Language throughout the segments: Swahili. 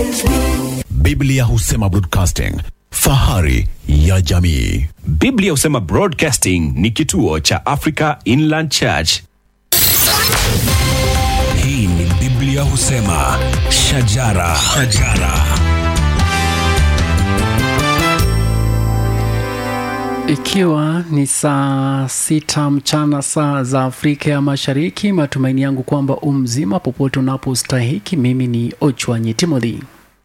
Biblia husema broadcasting, fahari ya jamii. Biblia husema Broadcasting ni kituo cha Africa Inland Church. Hii ni Biblia husema shajara, shajara. Ikiwa ni saa sita mchana saa za Afrika ya Mashariki, matumaini yangu kwamba umzima popote unapostahiki. Mimi ni Ochwanyi Timothy.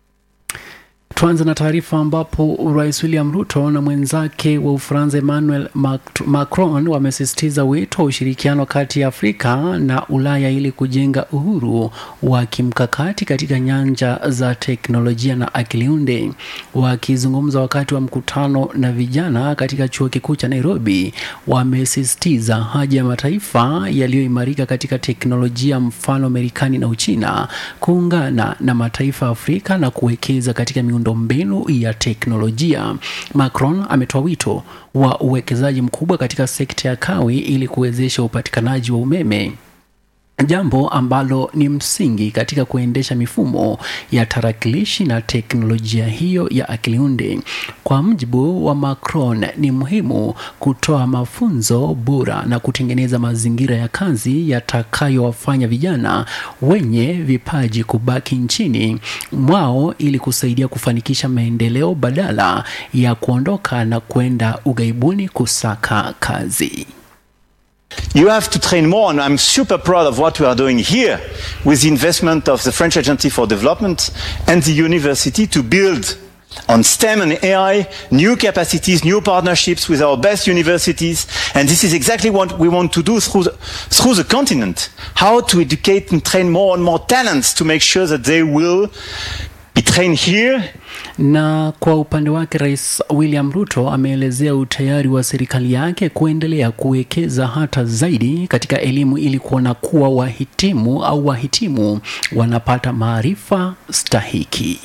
Tuanze na taarifa ambapo Rais William Ruto na mwenzake wa Ufaransa Emmanuel Mac- Macron wamesisitiza wito wa ushirikiano kati ya Afrika na Ulaya ili kujenga uhuru wa kimkakati katika nyanja za teknolojia na akili unde. Wakizungumza wakati wa mkutano na vijana katika chuo kikuu cha Nairobi, wamesisitiza haja ya mataifa yaliyoimarika katika teknolojia, mfano Marekani na Uchina, kuungana na mataifa ya Afrika na kuwekeza katika miundombinu ya teknolojia. Macron ametoa wito wa uwekezaji mkubwa katika sekta ya kawi ili kuwezesha upatikanaji wa umeme jambo ambalo ni msingi katika kuendesha mifumo ya tarakilishi na teknolojia hiyo ya akiliunde. Kwa mjibu wa Macron, ni muhimu kutoa mafunzo bora na kutengeneza mazingira ya kazi yatakayowafanya vijana wenye vipaji kubaki nchini mwao ili kusaidia kufanikisha maendeleo badala ya kuondoka na kwenda ughaibuni kusaka kazi. You have to train more, and I'm super proud of what we are doing here with the investment of the French Agency for Development and the university to build on STEM and AI new capacities, new partnerships with our best universities. And this is exactly what we want to do through the, through the continent. How to educate and train more and more talents to make sure that they will be trained here Na kwa upande wake Rais William Ruto ameelezea utayari wa serikali yake kuendelea kuwekeza hata zaidi katika elimu ili kuona kuwa wahitimu au wahitimu wanapata maarifa stahiki.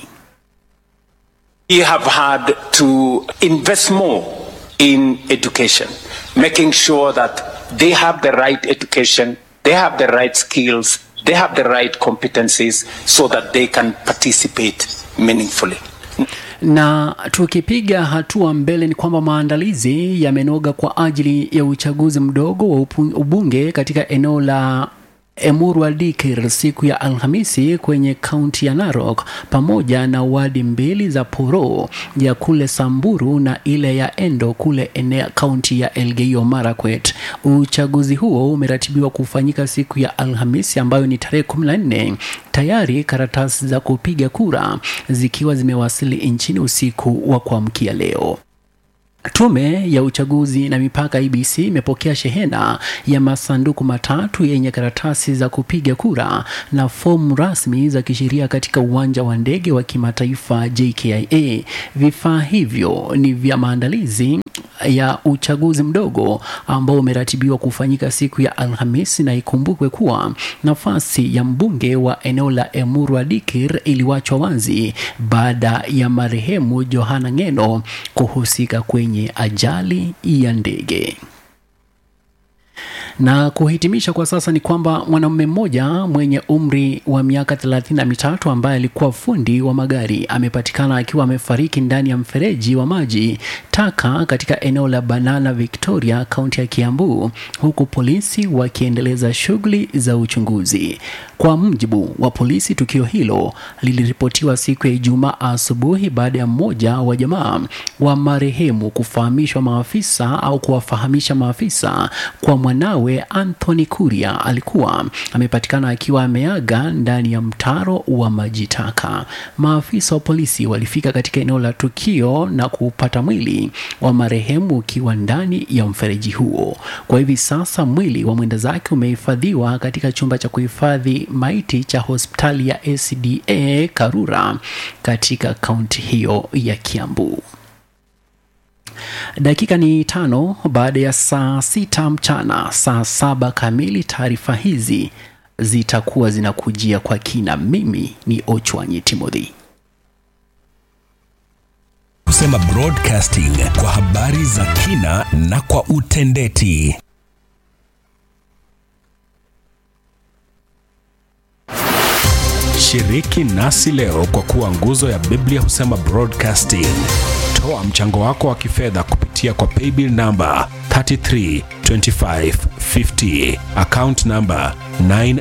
We have had to invest more in education, making sure that they have the right education, they have the right skills, they have the right competencies so that they can participate meaningfully. Na tukipiga hatua mbele ni kwamba maandalizi yamenoga kwa ajili ya uchaguzi mdogo wa upu- ubunge katika eneo la Emurua Dikir siku ya Alhamisi kwenye kaunti ya Narok pamoja na wadi mbili za Poro ya kule Samburu na ile ya Endo kule eneo kaunti ya Elgeyo Marakwet. Uchaguzi huo umeratibiwa kufanyika siku ya Alhamisi ambayo ni tarehe 14 tayari karatasi za kupiga kura zikiwa zimewasili nchini usiku wa kuamkia leo. Tume ya uchaguzi na mipaka IBC imepokea shehena ya masanduku matatu yenye karatasi za kupiga kura na fomu rasmi za kisheria katika uwanja wa ndege wa kimataifa JKIA. Vifaa hivyo ni vya maandalizi ya uchaguzi mdogo ambao umeratibiwa kufanyika siku ya Alhamisi, na ikumbukwe kuwa nafasi ya mbunge wa eneo la Emurua Dikir iliwachwa wazi baada ya marehemu Johana Ngeno kuhusika kwenye ajali ya ndege. Na kuhitimisha kwa sasa ni kwamba mwanamume mmoja mwenye umri wa miaka thelathini na mitatu ambaye alikuwa fundi wa magari amepatikana akiwa amefariki ndani ya mfereji wa maji taka katika eneo la Banana Victoria, kaunti ya Kiambu, huku polisi wakiendeleza shughuli za uchunguzi. Kwa mujibu wa polisi, tukio hilo liliripotiwa siku ya Ijumaa asubuhi baada ya mmoja wa jamaa wa marehemu kufahamishwa maafisa au kuwafahamisha maafisa kwa mwanawe Anthony Kuria alikuwa amepatikana akiwa ameaga ndani ya mtaro wa maji taka. Maafisa wa polisi walifika katika eneo la tukio na kupata mwili wa marehemu ukiwa ndani ya mfereji huo. Kwa hivi sasa mwili wa mwenda zake umehifadhiwa katika chumba cha kuhifadhi maiti cha hospitali ya ACDA Karura katika kaunti hiyo ya Kiambu. Dakika ni tano baada ya saa sita mchana, saa saba kamili. Taarifa hizi zitakuwa zinakujia kwa kina. Mimi ni Ochwanyi Timothy. Husema broadcasting kwa habari za kina na kwa utendeti. Shiriki nasi leo kwa kuwa nguzo ya Biblia husema broadcasting. Toa mchango wako wa kifedha kupitia kwa paybill namba 332550 account namba 9